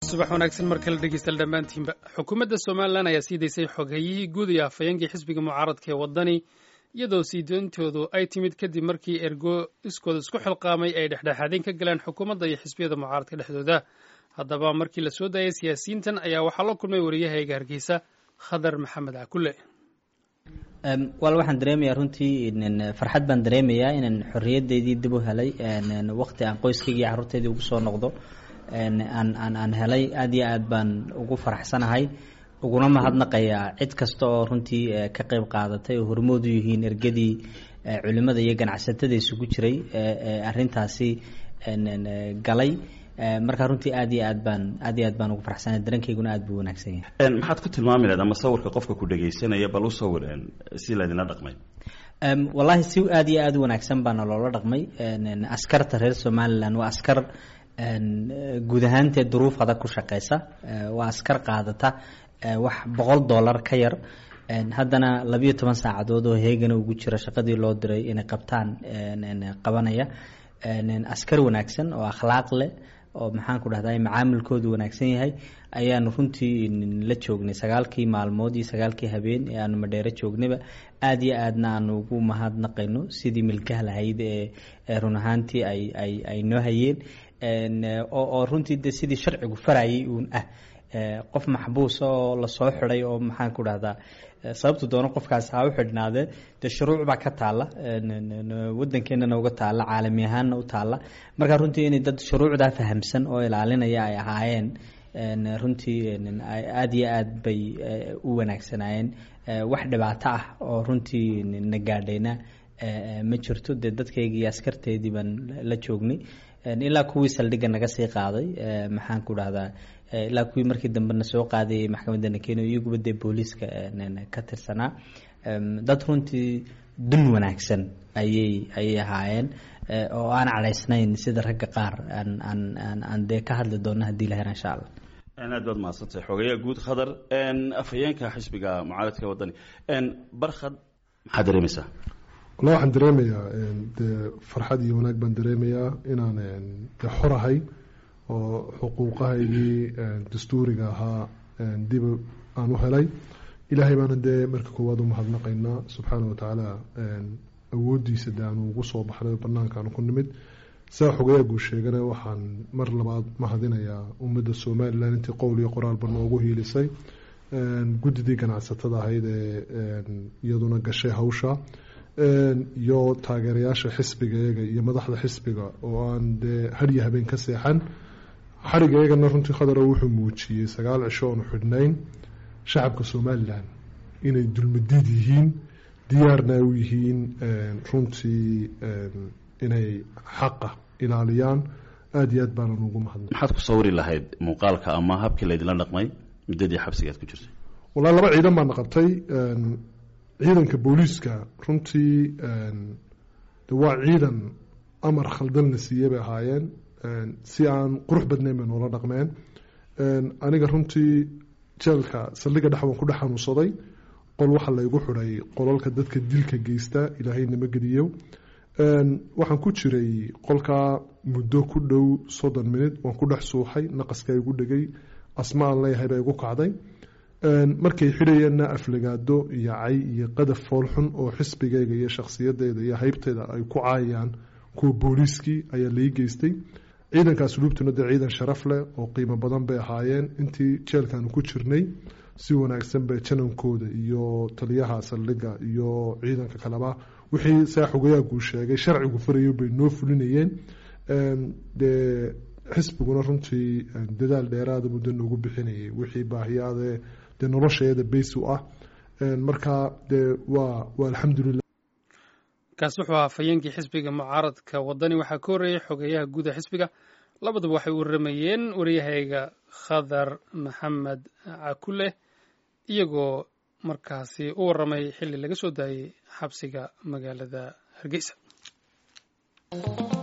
subax wanaagsan mar kale dhegeystayaal dhammaantiinba xukuumadda somalilan ayaa sii daysay xoghayihii guud iyo afhayeenkii xisbiga mucaaradka ee waddani iyadoo sii doontoodu ay timid kadib markii ergo iskooda isku xilqaamay ay dhexdhexaadeen ka galeen xukuumadda iyo xisbiyada mucaaradka dhexdooda haddaba markii la soo daayay siyaasiyiintan ayaa waxaa la kulmay wariyahayga hargeysa khadar maxamed cakule wal waxaan dareemayaa runtii farxad baan dareemayaa inaan xorriyaddeydii dib u helay waqti aan qoyskaygii carruurteydii ugu soo noqdo aan aan aan helay aada iyo aad baan ugu faraxsanahay uguna mahadnaqayaa cid kasta oo runtii ka qeyb qaadatay oo hormood u yihiin ergadii culimada iyo ganacsatada isugu jiray arintaasi galay markaa runtii aad iyo aad baan aad iyo aad baan ugu faraxsanahay dareenkayguna aad buu wanaagsan yahay maxaad ku tilmaami lahayd ama sawirka qofka ku dhegaysanaya bal u sawir si laydinla dhaqmay wallaahi si aad iyo aad u wanaagsan baana loola dhaqmay askarta reer somalilan waa askar guud ahaantee duruuf adag ku shaqeysa waa askar qaadata wax boqol dollar ka yar haddana labiyo toban saacadood oo heegana ugu jira shaqadii loo diray inay qabtaan qabanaya askar wanaagsan oo akhlaaq leh oo maxaan ku dhahday macaamilkoodu wanaagsan yahay ayaanu runtii la joognay sagaalkii maalmood iyo sagaalkii habeen ee aanu madheero joognayba aada iyo aadna aanu ugu mahadnaqayno sidii milkaha lahayd ee run ahaantii ay ay ay noo hayeen oo runtii de sidii sharcigu farayay uun ah qof maxbuusa oo lasoo xiday oo maxaan ku dhahdaa sababtu doono qofkaas ha u xidhnaadee dee shuruuc baa ka taalla wadankeenana uga taalla caalami ahaanna u taalla marka runtii inay dad shuruucdaa fahamsan oo ilaalinaya ay ahaayeen runtii aada iyo aad bay u wanaagsanaayeen wax dhibaato ah oo runtii na gaadhayna ma jirto dee dadkaygii askarteedii baan la joognay ilaa kuwii saldhigga naga sii qaaday maxaan ku dhahdaa ilaa kuwii markii dambena soo qaadayay maxkamadana kenya iyaguba dee booliiska ka tirsanaa dad runtii dun wanaagsan ayay ayay ahaayeen oo aan cadhaysnayn sida ragga qaar aan aan aan aan dee ka hadli doona haddii la hera insha allah aad baad mahadsantahay xogeyaa guud khadar afhayeenka xisbiga mucaaradka waddani barkhad maxaad dareemaysaa walla waxaan dareemayaa dee farxad iyo wanaag baan dareemayaa inaan dee xorahay oo xuquuqahaygii dastuuriga ahaa dib aan u helay ilaahay baana dee marka koowaad u mahadnaqaynaa subxaana wa tacaala awooddiisa de aanu ugu soo baxnay banaankaanu ku nimid saa xogayaa guu sheegana waxaan mar labaad mahadinayaa ummadda somalilan intii qowl iyo qoraalba noogu hiilisay guddidii ganacsatada ahayd ee iyaduna gashay hawsha iyo taageerayaasha xisbigayaga iyo madaxda xisbiga oo aan dee hadyo habeen ka seexan xarigayagana runtii khadaro wuxuu muujiyey sagaal cisho oonu xidhnayn shacabka somalilan inay dulmadiid yihiin diyaarna u yihiin runtii inay xaqa ilaaliyaan aada iyo aad baanan ugu mahadnay maxaad ku sawiri lahayd muuqaalka ama habkii laydinla dhaqmay muddadii xabsigaad ku jirtay wallahi laba ciidan baana qabtay ciidanka booliiska runtii de waa ciidan amar khaldalna siiye bay ahaayeen si aan qurux badnayn bay noola dhaqmeen aniga runtii jeelka saldhiga dhex waan ku dhex xanuunsaday qol waxaa laygu xiday qolalka dadka dilka geysta ilaahay nama geliyo waxaan ku jiray qolkaa muddo ku dhow soddon minut waan ku dhex suuxay naqaska igu dhegay asma aan leeyahay baa igu kacday markay xidhayeenna aflagaado iyo cay iyo qadaf foolxun oo xisbigayga iyo shakhsiyadeyda iyo haybteyda ay ku caayaan kuwa booliiskii ayaa lai geystay ciidankaas luubtuna dee ciidan sharaf leh oo qiimo badan bay ahaayeen intii jeelkaanu ku jirnay si wanaagsan bay janankooda iyo taliyaha saldhiga iyo ciidanka kaleba wixii saa xogayaaguu sheegay sharcigu farayo bay noo fulinayeen dee xisbiguna runtii dadaal dheeraada muddo noogu bixinayay wixii baahiyaade dee nolosheeda bays u ah marka dee waa waa alxamdulilah kaas wuxuu ahaa afhayeenkii xisbiga mucaaradka waddani waxaa ka horreeyay xogeeyaha guuda xisbiga labaduba waxay u waramayeen wariyahayga khadar maxamed cakule iyagoo markaasi u waramay xilli laga soo daayey xabsiga magaalada hargeysa